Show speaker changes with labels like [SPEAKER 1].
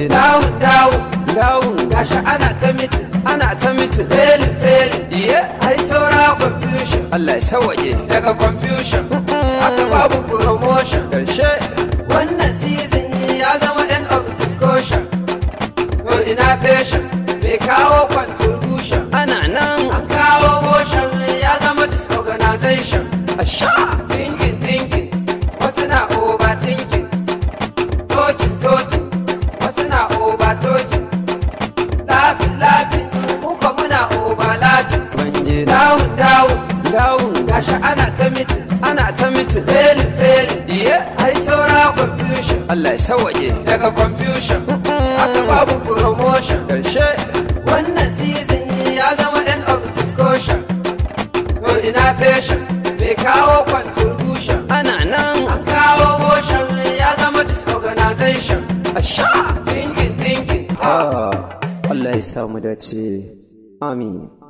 [SPEAKER 1] ji dawun dawun dawun gashi ana ta mitin ana ta mitin felin felin iye ai saura confusion Allah ya sawaye daga confusion aka babu promotion karshe wannan season ya zama end of discussion to ina fashion bai kawo contribution ana nan an kawo motion ya zama disorganization a sha thinking thinking wasu na overthinking talking talking wasu na over talking laughing laughing muka muna over laughing banje dawun dawun dawun gashi ana ta mitin ana ta mitin felin felin iye ai saura confusion Allah ya sawaye daga confusion aka babu promotion karshe wannan season ya zama end of discussion to ina fashion bai kawo contribution ana nan an kawo motion ya zama disorganization a sha thinking thinking
[SPEAKER 2] Allah ya samu dace amin